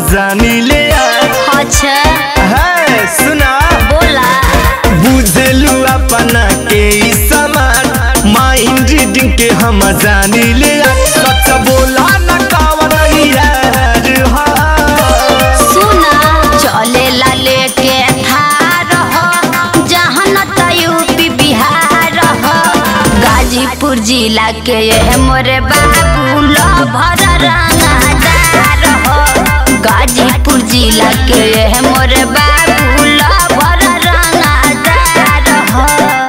जानी ले अच्छा है सुना बोला बुझलू अपना के ई समान माइंड रीडिंग के हम जानी ले सच बोला न कावन यार हा सुना चले ला लेके थार हो जहाँ न त यूपी बिहार हो गाजीपुर जिला के ये मोरे बाबू लो भर रंगदार हो गाजीपुर जिला के ये मोरे बाबू लो भर रंगदार हो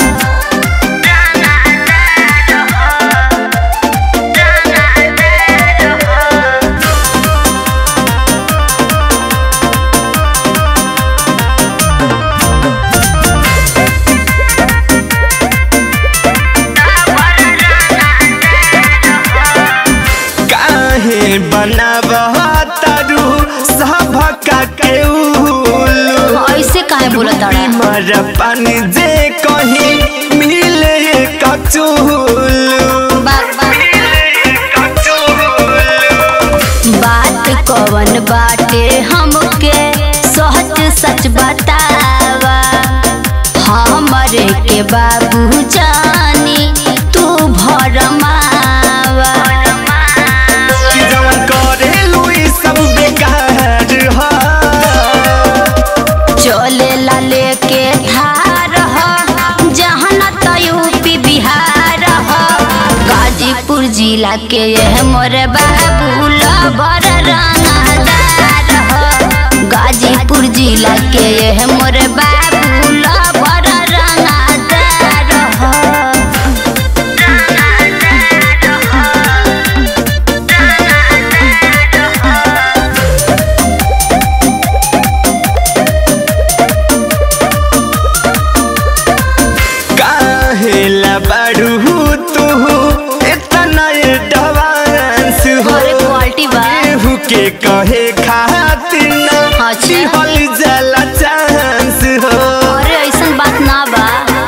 काहे बनाबह तारू सभका के उल्लू ऐसे काहे बोलत ताड़ा मर पानी जे कहीं मिले कचूलू बात कवन बाटे हमके सहज सच बतावा हमरे के बाबू जानी तू भरमावा कि जवन करेलू ई सब बेकार हा चले ला लेके थार हो जहाँ न त यूपी बिहार हो गाजीपुर जिला के ये मोरे बाबू लबर रंगदार हो गाजीपुर जिला के ये मोरे बाबू लबर रंगदार हो काहे ला बाड़ू तू इतना एडवांस हो अरे क्वालिटी बा केहू के कहे खातिर ना अच्छा। दिहल जाला चांस हो अरे ऐसन बात ना बा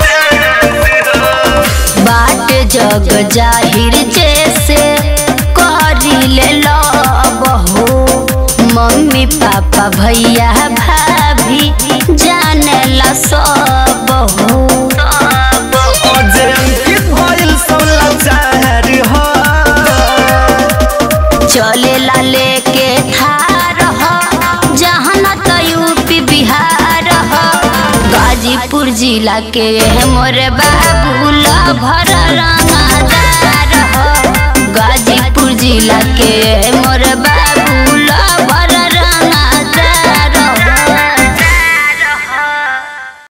बाट जग जाहिर जैसे करी ले लो बहू मम्मी पापा भैया भाभी जाने ला सब हो अजय अंकित भइल सब लाचार हो चले ला लेके थार हो जहाँ न त यूपी बिहार हो गाजीपुर जिला के ये मोरे बाबू ला भर रंगदार हो गाजीपुर जिला के ये मोरे बाबू ला भर